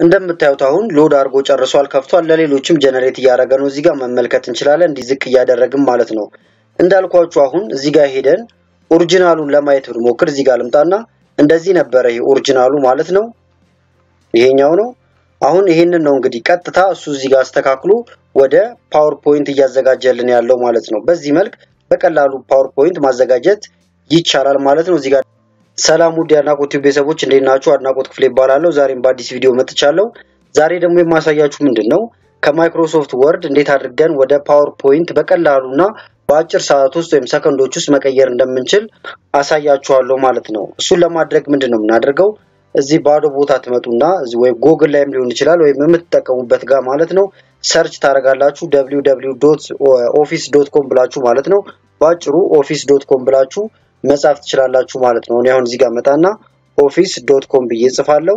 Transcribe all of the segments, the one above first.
እንደምታዩት አሁን ሎድ አድርጎ ጨርሷል፣ ከፍቷል። ለሌሎችም ጀነሬት እያደረገ ነው። እዚህ ጋር መመልከት እንችላለን። እንዲህ ዝቅ እያደረግም ማለት ነው። እንዳልኳችሁ አሁን እዚህ ጋር ሄደን ኦሪጂናሉን ለማየት ብንሞክር እዚህ ጋር ልምጣና እንደዚህ ነበረ። ይሄ ኦሪጂናሉ ማለት ነው። ይሄኛው ነው። አሁን ይሄንን ነው እንግዲህ ቀጥታ እሱ እዚህ ጋር አስተካክሎ ወደ ፓወርፖይንት እያዘጋጀልን ያለው ማለት ነው። በዚህ መልክ በቀላሉ ፓወርፖይንት ማዘጋጀት ይቻላል ማለት ነው። እዚህ ጋር ሰላም ውድ የአድናቆት ቲዩብ ቤተሰቦች እንዴት ናችሁ? አድናቆት ክፍሌ ይባላለሁ። ዛሬም በአዲስ ቪዲዮ መጥቻለሁ። ዛሬ ደግሞ የማሳያችሁ ምንድን ነው ከማይክሮሶፍት ወርድ እንዴት አድርገን ወደ ፓወርፖይንት በቀላሉና በአጭር ሰዓት ውስጥ ወይም ሰከንዶች ውስጥ መቀየር እንደምንችል አሳያችኋለሁ ማለት ነው። እሱን ለማድረግ ምንድን ነው የምናደርገው? እዚህ ባዶ ቦታ ትመጡና ወይም ጎግል ላይም ሊሆን ይችላል ወይም የምትጠቀሙበት ጋር ማለት ነው ሰርች ታደርጋላችሁ ደብሊው ደብሊው ዶት ኦፊስ ዶት ኮም ብላችሁ ማለት ነው። በአጭሩ ኦፊስ ዶት ኮም ብላችሁ መጻፍ ትችላላችሁ ማለት ነው። እኔ አሁን እዚህ ጋር መጣና ኦፊስ ዶት ኮም ብዬ ጽፋለሁ።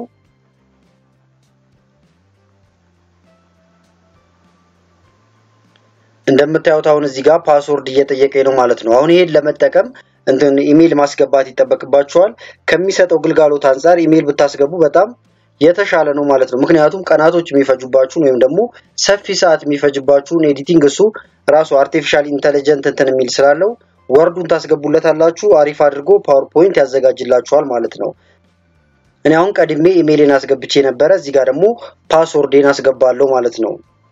እንደምታዩት አሁን እዚህ ጋር ፓስወርድ እየጠየቀኝ ነው ማለት ነው። አሁን ይሄን ለመጠቀም እንትን ኢሜይል ማስገባት ይጠበቅባችኋል። ከሚሰጠው ግልጋሎት አንጻር ኢሜይል ብታስገቡ በጣም የተሻለ ነው ማለት ነው። ምክንያቱም ቀናቶች የሚፈጁባችሁን ወይም ደግሞ ሰፊ ሰዓት የሚፈጅባችሁን ኤዲቲንግ እሱ ራሱ አርቲፊሻል ኢንተለጀንት እንትን የሚል ስላለው ወርዱን ታስገቡለታላችሁ። አሪፍ አድርጎ ፓወርፖይንት ያዘጋጅላችኋል ማለት ነው። እኔ አሁን ቀድሜ ኢሜይልን አስገብቼ ነበረ። እዚህ ጋር ደግሞ ፓስወርዴን አስገባለሁ ማለት ነው።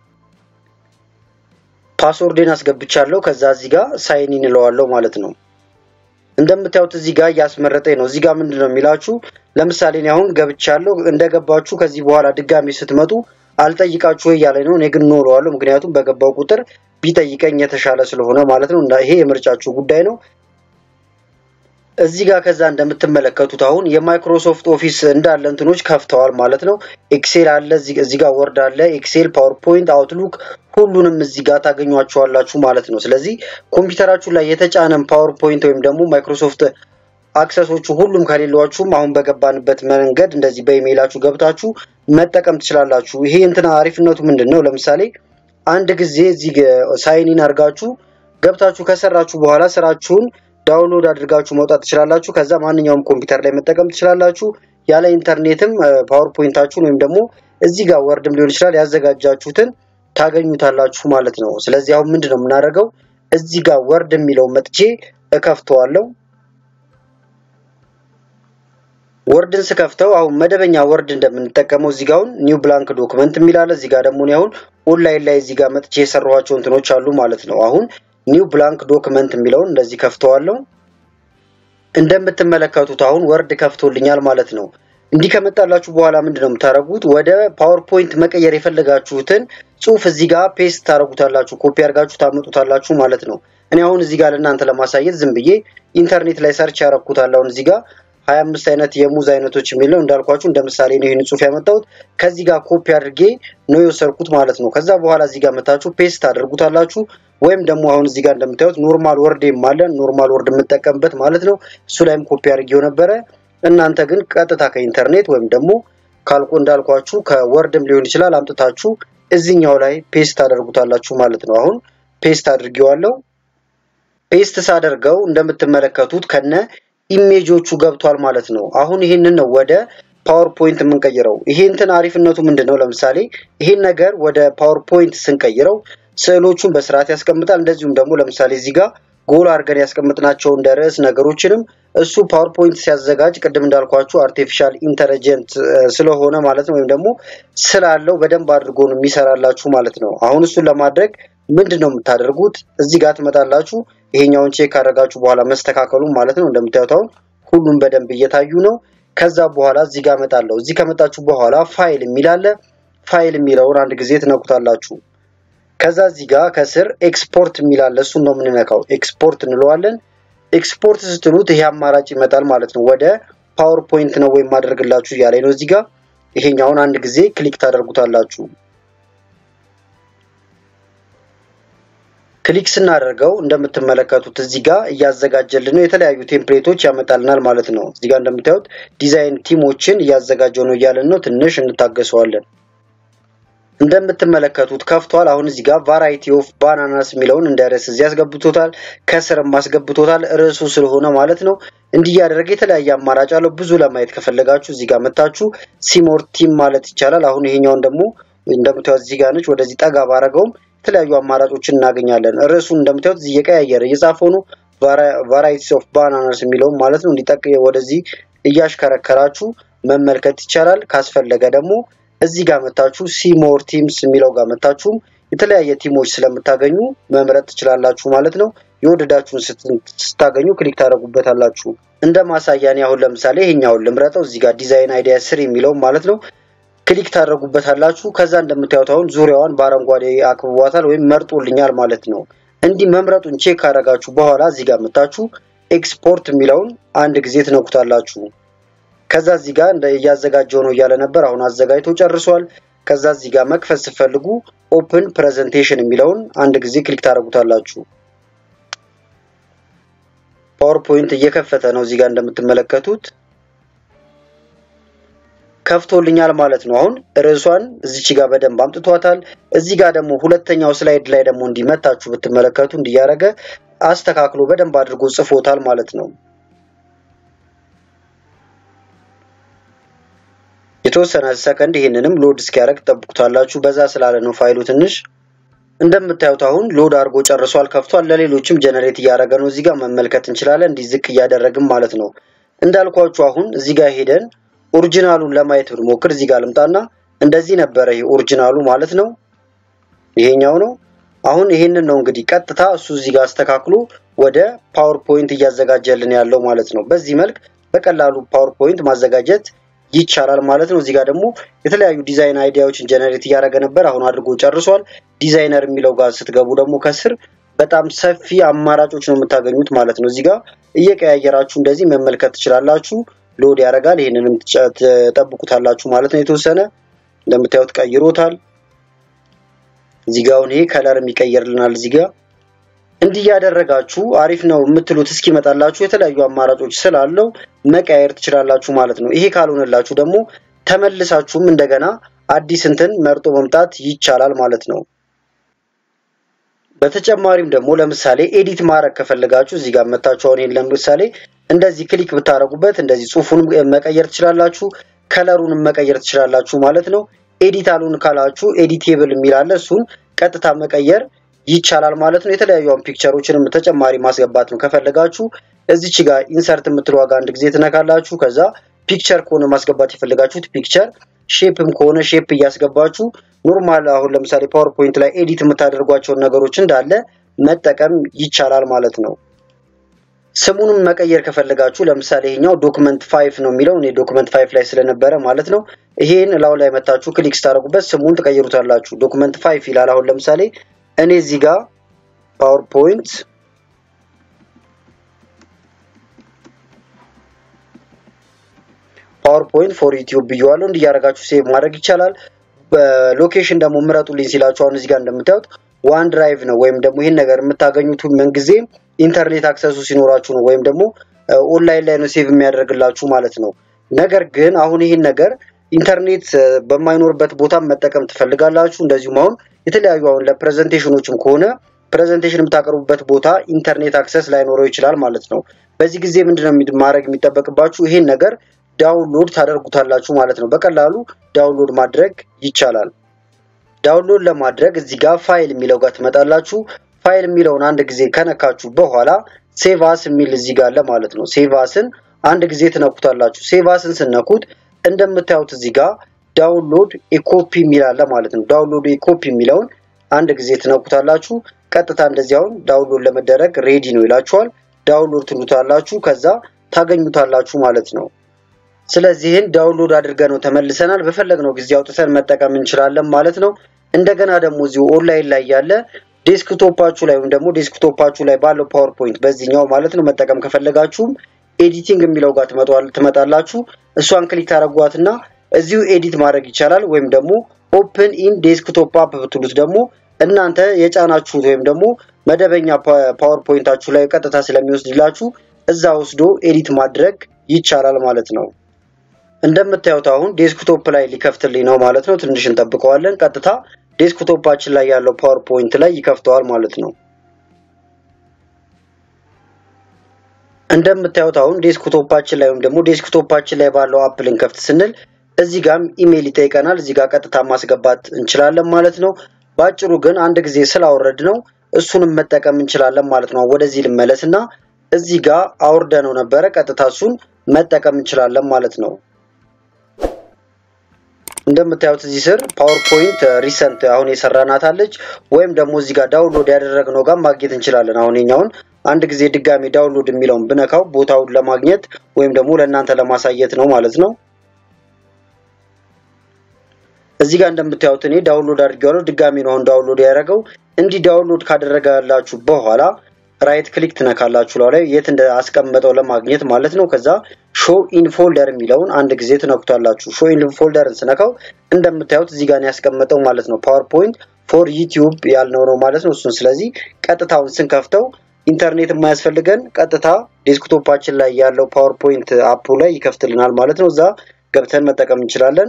ፓስወርዴን አስገብቻለሁ። ከዛ እዚህ ጋር ሳይን ኢን እለዋለሁ ማለት ነው። እንደምታዩት እዚህ ጋር እያስመረጠኝ ነው። እዚህ ጋር ምንድን ነው የሚላችሁ? ለምሳሌ እኔ አሁን ገብቻለሁ። እንደገባችሁ ከዚህ በኋላ ድጋሚ ስትመጡ አልጠይቃችሁ እያለኝ ነው። እኔ ግን ኖረዋለሁ። ምክንያቱም በገባው ቁጥር ቢጠይቀኝ የተሻለ ስለሆነ ማለት ነው። ይሄ የምርጫችሁ ጉዳይ ነው። እዚህ ጋር ከዛ እንደምትመለከቱት አሁን የማይክሮሶፍት ኦፊስ እንዳለ እንትኖች ከፍተዋል ማለት ነው። ኤክሴል አለ፣ እዚህ ጋር ወርድ አለ፣ ኤክሴል፣ ፓወርፖይንት፣ አውትሉክ ሁሉንም እዚህ ጋር ታገኟቸዋላችሁ ማለት ነው። ስለዚህ ኮምፒውተራችሁ ላይ የተጫነን ፓወርፖይንት ወይም ደግሞ ማይክሮሶፍት አክሰሶቹ ሁሉም ከሌሏችሁም አሁን በገባንበት መንገድ እንደዚህ በኢሜይላችሁ ገብታችሁ መጠቀም ትችላላችሁ። ይሄ እንትና አሪፍነቱ ምንድን ነው? ለምሳሌ አንድ ጊዜ እዚህ ሳይኒን አድርጋችሁ ገብታችሁ ከሰራችሁ በኋላ ስራችሁን ዳውንሎድ አድርጋችሁ መውጣት ትችላላችሁ። ከዛ ማንኛውም ኮምፒውተር ላይ መጠቀም ትችላላችሁ። ያለ ኢንተርኔትም ፓወርፖይንታችሁን ወይም ደግሞ እዚህ ጋር ወርድም ሊሆን ይችላል ያዘጋጃችሁትን ታገኙታላችሁ ማለት ነው። ስለዚህ አሁን ምንድን ነው የምናደርገው? እዚህ ጋር ወርድ የሚለው መጥቼ እከፍተዋለሁ። ወርድን ስከፍተው አሁን መደበኛ ወርድ እንደምንጠቀመው እዚህ ጋር አሁን ኒው ብላንክ ዶክመንት የሚላለ እዚህ ጋር ደግሞ አሁን ኦንላይን ላይ እዚህ ጋር መጥቼ የሰራኋቸው እንትኖች አሉ ማለት ነው። አሁን ኒው ብላንክ ዶክመንት የሚለውን እንደዚህ ከፍተዋለሁ። እንደምትመለከቱት አሁን ወርድ ከፍቶልኛል ማለት ነው። እንዲህ ከመጣላችሁ በኋላ ምንድን ነው የምታደርጉት? ወደ ፓወርፖይንት መቀየር የፈለጋችሁትን ጽሁፍ እዚህ ጋር ፔስት ታደርጉታላችሁ፣ ኮፒ አድርጋችሁ ታመጡታላችሁ ማለት ነው። እኔ አሁን እዚህ ጋር ለእናንተ ለማሳየት ዝም ብዬ ኢንተርኔት ላይ ሰርች ያረኩታል። አሁን እዚህ ጋር ሀያ አምስት አይነት የሙዝ አይነቶች የሚል ነው እንዳልኳችሁ እንደ ምሳሌ ነው ይህን ጽሁፍ ያመጣሁት። ከዚህ ጋር ኮፒ አድርጌ ነው የወሰድኩት ማለት ነው። ከዛ በኋላ እዚህ ጋር መታችሁ ፔስት ታደርጉታላችሁ። ወይም ደግሞ አሁን እዚህ ጋር እንደምታዩት ኖርማል ወርድ አለ ኖርማል ወርድ የምጠቀምበት ማለት ነው። እሱ ላይም ኮፒ አድርጌው ነበረ። እናንተ ግን ቀጥታ ከኢንተርኔት ወይም ደግሞ ካልቆ እንዳልኳችሁ ከወርድም ሊሆን ይችላል አምጥታችሁ እዚኛው ላይ ፔስት ታደርጉታላችሁ ማለት ነው። አሁን ፔስት አድርጌዋለሁ። ፔስት ሳደርገው እንደምትመለከቱት ከነ ኢሜጆቹ ገብቷል ማለት ነው። አሁን ይህንን ነው ወደ ፓወርፖይንት የምንቀይረው። ይሄ እንትን አሪፍነቱ ምንድን ነው? ለምሳሌ ይሄን ነገር ወደ ፓወርፖይንት ስንቀይረው ስዕሎቹን በስርዓት ያስቀምጣል። እንደዚሁም ደግሞ ለምሳሌ እዚህ ጋር ጎል አድርገን ያስቀምጥናቸው እንደ ርዕስ ነገሮችንም እሱ ፓወርፖይንት ሲያዘጋጅ ቅድም እንዳልኳችሁ አርቲፊሻል ኢንተለጀንት ስለሆነ ማለት ነው ወይም ደግሞ ስላለው በደንብ አድርጎ ነው የሚሰራላችሁ ማለት ነው። አሁን እሱን ለማድረግ ምንድን ነው የምታደርጉት? እዚህ ጋር ትመጣላችሁ። ይሄኛውን ቼክ ካደረጋችሁ በኋላ መስተካከሉ ማለት ነው። እንደምታዩት አሁን ሁሉም በደንብ እየታዩ ነው። ከዛ በኋላ እዚህ ጋር እመጣለሁ። እዚህ ከመጣችሁ በኋላ ፋይል የሚል አለ። ፋይል የሚለውን አንድ ጊዜ ትነኩታላችሁ። ከዛ እዚህ ጋር ከስር ኤክስፖርት የሚል አለ። እሱን ነው የምንነካው። ኤክስፖርት እንለዋለን። ኤክስፖርት ስትሉት ይሄ አማራጭ ይመጣል ማለት ነው። ወደ ፓወርፖይንት ነው ወይም ማድረግላችሁ እያለኝ ነው። እዚህ ጋር ይሄኛውን አንድ ጊዜ ክሊክ ታደርጉታላችሁ። ክሊክ ስናደርገው እንደምትመለከቱት እዚህ ጋር እያዘጋጀልን ነው። የተለያዩ ቴምፕሌቶች ያመጣልናል ማለት ነው። እዚህ ጋር እንደምታዩት ዲዛይን ቲሞችን እያዘጋጀው ነው እያለን ነው። ትንሽ እንታገሰዋለን። እንደምትመለከቱት ከፍቷል። አሁን እዚህ ጋር ቫራይቲ ኦፍ ባናናስ የሚለውን እንደ ርዕስ እዚህ አስገብቶታል። ከስርም አስገብቶታል ርዕሱ ስለሆነ ማለት ነው። እንዲህ እያደረገ የተለያየ አማራጭ አለው። ብዙ ለማየት ከፈለጋችሁ እዚህ ጋር መታችሁ ሲሞር ቲም ማለት ይቻላል። አሁን ይሄኛውን ደግሞ እንደምታዩት እዚህ ጋር ነች። ወደዚህ ጠጋ ባረገውም የተለያዩ አማራጮችን እናገኛለን። ርዕሱን እንደምታዩት እዚህ እየቀያየረ እየጻፈው ነው። ቫራይቲስ ኦፍ ባናናስ የሚለውም ማለት ነው። እንዲጠቅ ወደዚህ እያሽከረከራችሁ መመልከት ይቻላል። ካስፈለገ ደግሞ እዚህ ጋር መታችሁ ሲሞር ቲምስ የሚለው ጋር መታችሁም የተለያየ ቲሞች ስለምታገኙ መምረጥ ትችላላችሁ ማለት ነው። የወደዳችሁን ስታገኙ ክሊክ ታደርጉበታላችሁ። እንደ ማሳያ እኔ አሁን ለምሳሌ ይሄኛውን ልምረጠው። እዚህ ጋር ዲዛይን አይዲያ ስር የሚለውም ማለት ነው ክሊክ ታደርጉበታላችሁ። ከዛ እንደምታዩት አሁን ዙሪያዋን በአረንጓዴ አክብቧታል ወይም መርጦልኛል ማለት ነው። እንዲህ መምረጡን ቼክ ካደረጋችሁ በኋላ እዚህ ጋር መታችሁ ኤክስፖርት የሚለውን አንድ ጊዜ ትነኩታላችሁ። ከዛ እዚህ ጋር እንደ እያዘጋጀው ነው እያለ ነበር። አሁን አዘጋጅቶ ጨርሷል። ከዛ እዚህ ጋር መክፈት ስትፈልጉ ኦፕን ፕሬዘንቴሽን የሚለውን አንድ ጊዜ ክሊክ ታደርጉታላችሁ። ፓወርፖይንት እየከፈተ ነው። እዚህ ጋር እንደምትመለከቱት ከፍቶልኛል ማለት ነው። አሁን ርዕሷን እዚች ጋር በደንብ አምጥቷታል። እዚህ ጋር ደግሞ ሁለተኛው ስላይድ ላይ ደግሞ እንዲመታችሁ ብትመለከቱ እንዲያረገ አስተካክሎ በደንብ አድርጎ ጽፎታል ማለት ነው። የተወሰነ ሰከንድ ይህንንም ሎድ እስኪያደርግ ጠብቁታላችሁ። በዛ ስላለ ነው ፋይሉ ትንሽ እንደምታዩት አሁን ሎድ አድርጎ ጨርሷል፣ ከፍቷል። ለሌሎችም ጀነሬት እያደረገ ነው። እዚህ ጋር መመልከት እንችላለን። እንዲህ ዝቅ እያደረግም ማለት ነው። እንዳልኳችሁ አሁን እዚህ ጋር ሄደን ኦሪጂናሉን ለማየት ብንሞክር እዚህ ጋር ልምጣና እንደዚህ ነበረ። ይሄ ኦሪጂናሉ ማለት ነው። ይሄኛው ነው። አሁን ይሄንን ነው እንግዲህ ቀጥታ እሱ እዚህ ጋር አስተካክሎ ወደ ፓወርፖይንት እያዘጋጀልን ያለው ማለት ነው። በዚህ መልክ በቀላሉ ፓወርፖይንት ማዘጋጀት ይቻላል ማለት ነው። እዚህ ጋር ደግሞ የተለያዩ ዲዛይን አይዲያዎችን ጀነሬት እያደረገ ነበር። አሁን አድርጎ ጨርሷል። ዲዛይነር የሚለው ጋር ስትገቡ ደግሞ ከስር በጣም ሰፊ አማራጮች ነው የምታገኙት ማለት ነው። እዚህ ጋር እየቀያየራችሁ እንደዚህ መመልከት ትችላላችሁ። ሎድ ያደርጋል። ይህንንም ትጠብቁታላችሁ ማለት ነው። የተወሰነ እንደምታዩት ቀይሮታል። እዚህ ጋር አሁን ይሄ ከለርም ይቀይርልናል። እዚህ ጋር እንዲህ ያደረጋችሁ አሪፍ ነው የምትሉት እስኪመጣላችሁ የተለያዩ አማራጮች ስላለው መቀያየር ትችላላችሁ ማለት ነው። ይሄ ካልሆነላችሁ ደግሞ ተመልሳችሁም እንደገና አዲስ እንትን መርጦ መምጣት ይቻላል ማለት ነው። በተጨማሪም ደግሞ ለምሳሌ ኤዲት ማድረግ ከፈለጋችሁ እዚህ ጋር መታችሁ አሁን ለምሳሌ እንደዚህ ክሊክ ብታደርጉበት እንደዚህ ጽሁፉንም መቀየር ትችላላችሁ፣ ከለሩንም መቀየር ትችላላችሁ ማለት ነው። ኤዲት አሉን ካላችሁ ኤዲቴብል የሚል አለ። እሱን ቀጥታ መቀየር ይቻላል ማለት ነው። የተለያዩ ፒክቸሮችንም ተጨማሪ ማስገባት ነው ከፈለጋችሁ እዚች ጋር ኢንሰርት የምትለው ዋጋ አንድ ጊዜ ትነካላችሁ። ከዛ ፒክቸር ከሆነ ማስገባት የፈለጋችሁት ፒክቸር፣ ሼፕም ከሆነ ሼፕ እያስገባችሁ ኖርማል አሁን ለምሳሌ ፓወርፖይንት ላይ ኤዲት የምታደርጓቸውን ነገሮች እንዳለ መጠቀም ይቻላል ማለት ነው። ስሙንም መቀየር ከፈለጋችሁ ለምሳሌ ይሄኛው ዶክመንት ፋይፍ ነው የሚለው እኔ ዶክመንት ፋይፍ ላይ ስለነበረ ማለት ነው። ይሄን ላው ላይ መታችሁ ክሊክ ስታደርጉበት ስሙን ትቀይሩታላችሁ። ዶክመንት ፋይፍ ይላል። አሁን ለምሳሌ እኔ እዚህ ጋር ፓወርፖይንት ፓወርፖይንት ፎር ዩቲዩብ ብየዋለሁ። እንዲያደርጋችሁ ሴቭ ማድረግ ይቻላል። በሎኬሽን ደግሞ ምረጡልኝ ሲላችሁ አሁን እዚህ ጋር እንደምታዩት ዋን ድራይቭ ነው ወይም ደግሞ ይህን ነገር የምታገኙት ምንጊዜም ኢንተርኔት አክሰሱ ሲኖራችሁ ነው ወይም ደግሞ ኦንላይን ላይ ነው ሴቭ የሚያደርግላችሁ ማለት ነው። ነገር ግን አሁን ይህን ነገር ኢንተርኔት በማይኖርበት ቦታ መጠቀም ትፈልጋላችሁ። እንደዚሁም አሁን የተለያዩ አሁን ለፕሬዘንቴሽኖችም ከሆነ ፕሬዘንቴሽን የምታቀርቡበት ቦታ ኢንተርኔት አክሰስ ላይኖረው ይችላል ማለት ነው። በዚህ ጊዜ ምንድነው ማድረግ የሚጠበቅባችሁ? ይሄን ነገር ዳውንሎድ ታደርጉታላችሁ ማለት ነው። በቀላሉ ዳውንሎድ ማድረግ ይቻላል። ዳውንሎድ ለማድረግ እዚህ ጋር ፋይል የሚለው ጋር ትመጣላችሁ። ፋይል የሚለውን አንድ ጊዜ ከነካችሁ በኋላ ሴቫስ የሚል እዚህ ጋር አለ ማለት ነው። ሴቫስን አንድ ጊዜ ትነኩታላችሁ። ሴቫስን ስነኩት እንደምታዩት እዚህ ጋር ዳውንሎድ ኤኮፒ የሚል አለ ማለት ነው። ዳውንሎድ ኤኮፒ የሚለውን አንድ ጊዜ ትነኩታላችሁ። ቀጥታ እንደዚያውን ዳውንሎድ ለመደረግ ሬዲ ነው ይላችኋል። ዳውንሎድ ትሉታላችሁ። ከዛ ታገኙታላችሁ ማለት ነው። ስለዚህን ዳውንሎድ አድርገን ነው ተመልሰናል። በፈለግነው ጊዜ አውጥተን መጠቀም እንችላለን ማለት ነው። እንደገና ደግሞ እዚሁ ኦንላይን ላይ ያለ ዴስክቶፓችሁ ላይ ወይም ደግሞ ዴስክቶፓችሁ ላይ ባለው ፓወርፖይንት በዚህኛው ማለት ነው መጠቀም ከፈለጋችሁም ኤዲቲንግ የሚለው ጋር ትመጣላችሁ። እሷን ክሊክ ታደርጓትና እዚሁ ኤዲት ማድረግ ይቻላል። ወይም ደግሞ ኦፕን ኢን ዴስክቶፕ አፕ ብትሉት ደግሞ እናንተ የጫናችሁት ወይም ደግሞ መደበኛ ፓወርፖይንታችሁ ላይ ቀጥታ ስለሚወስድላችሁ እዛ ወስዶ ኤዲት ማድረግ ይቻላል ማለት ነው። እንደምታዩት አሁን ዴስክቶፕ ላይ ሊከፍትልኝ ነው ማለት ነው። ትንሽ እንጠብቀዋለን። ቀጥታ ዴስክቶፓችን ላይ ያለው ፓወርፖይንት ላይ ይከፍተዋል ማለት ነው። እንደምታዩት አሁን ዴስክቶፓችን ላይ ወይም ደግሞ ዴስክቶፓችን ላይ ባለው አፕ ልንከፍት ስንል እዚህ ጋም ኢሜይል ይጠይቀናል። እዚህ ጋር ቀጥታ ማስገባት እንችላለን ማለት ነው። በአጭሩ ግን አንድ ጊዜ ስላወረድ ነው እሱንም መጠቀም እንችላለን ማለት ነው። ወደዚህ ልመለስ እና እዚህ ጋር አውርደ ነው ነበረ ቀጥታ እሱን መጠቀም እንችላለን ማለት ነው። እንደምታዩት እዚህ ስር ፓወርፖይንት ሪሰንት አሁን የሰራናት አለች ወይም ደግሞ እዚህ ጋር ዳውንሎድ ያደረግነው ጋር ማግኘት እንችላለን። አሁን የኛውን አንድ ጊዜ ድጋሚ ዳውንሎድ የሚለውን ብነካው ቦታውን ለማግኘት ወይም ደግሞ ለእናንተ ለማሳየት ነው ማለት ነው። እዚህ ጋር እንደምታዩት እኔ ዳውንሎድ አድርጌዋለሁ። ድጋሚ ነው አሁን ዳውንሎድ ያደረገው። እንዲህ ዳውንሎድ ካደረጋላችሁ በኋላ ራይት ክሊክ ትነካላችሁ ላይ የት እንዳስቀመጠው ለማግኘት ማለት ነው። ከዛ ሾ ኢን ፎልደር የሚለውን አንድ ጊዜ ትነኩታላችሁ። ሾ ኢን ፎልደርን ስነካው እንደምታዩት እዚህ ጋር ያስቀመጠው ማለት ነው። ፓወርፖይንት ፎር ዩቲዩብ ያልነው ነው ማለት ነው። እሱን ስለዚህ ቀጥታውን ስንከፍተው ኢንተርኔት የማያስፈልገን ቀጥታ ዴስክቶፓችን ላይ ያለው ፓወርፖይንት አፑ ላይ ይከፍትልናል ማለት ነው። እዛ ገብተን መጠቀም እንችላለን።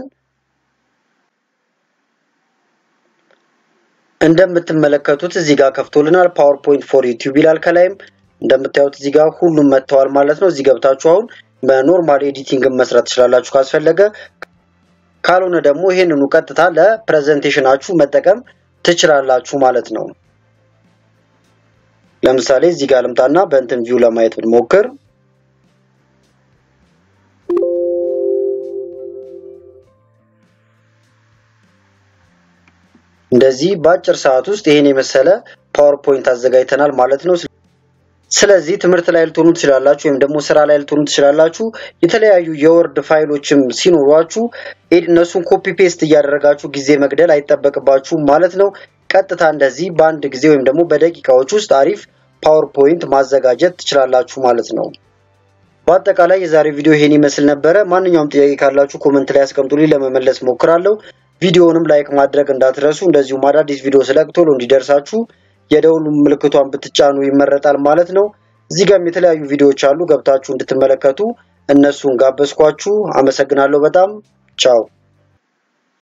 እንደምትመለከቱት እዚህ ጋር ከፍቶልናል። ፓወርፖይንት ፎር ዩቲዩብ ይላል። ከላይም እንደምታዩት እዚህ ጋር ሁሉም መጥተዋል ማለት ነው። እዚህ ገብታችሁ አሁን በኖርማል ኤዲቲንግ መስራት ትችላላችሁ ካስፈለገ። ካልሆነ ደግሞ ይሄንኑ ቀጥታ ለፕሬዘንቴሽናችሁ መጠቀም ትችላላችሁ ማለት ነው። ለምሳሌ እዚህ ጋር ልምጣና በእንትን ቪው ለማየት ብንሞክር እንደዚህ በአጭር ሰዓት ውስጥ ይሄን የመሰለ ፓወርፖይንት አዘጋጅተናል ማለት ነው። ስለዚህ ትምህርት ላይ ልትሆኑ ትችላላችሁ፣ ወይም ደግሞ ስራ ላይ ልትሆኑ ትችላላችሁ። የተለያዩ የወርድ ፋይሎችም ሲኖሯችሁ እነሱን ኮፒ ፔስት እያደረጋችሁ ጊዜ መግደል አይጠበቅባችሁም ማለት ነው። ቀጥታ እንደዚህ በአንድ ጊዜ ወይም ደግሞ በደቂቃዎች ውስጥ አሪፍ ፓወርፖይንት ማዘጋጀት ትችላላችሁ ማለት ነው። በአጠቃላይ የዛሬ ቪዲዮ ይሄን ይመስል ነበረ። ማንኛውም ጥያቄ ካላችሁ ኮመንት ላይ አስቀምጡልኝ፣ ለመመለስ ሞክራለሁ። ቪዲዮውንም ላይክ ማድረግ እንዳትረሱ። እንደዚሁም አዳዲስ ቪዲዮ ስለቅ ቶሎ እንዲደርሳችሁ የደውሉ ምልክቷን ብትጫኑ ይመረጣል ማለት ነው። እዚህ ጋርም የተለያዩ ቪዲዮዎች አሉ ገብታችሁ እንድትመለከቱ እነሱን ጋበዝኳችሁ። አመሰግናለሁ በጣም ቻው።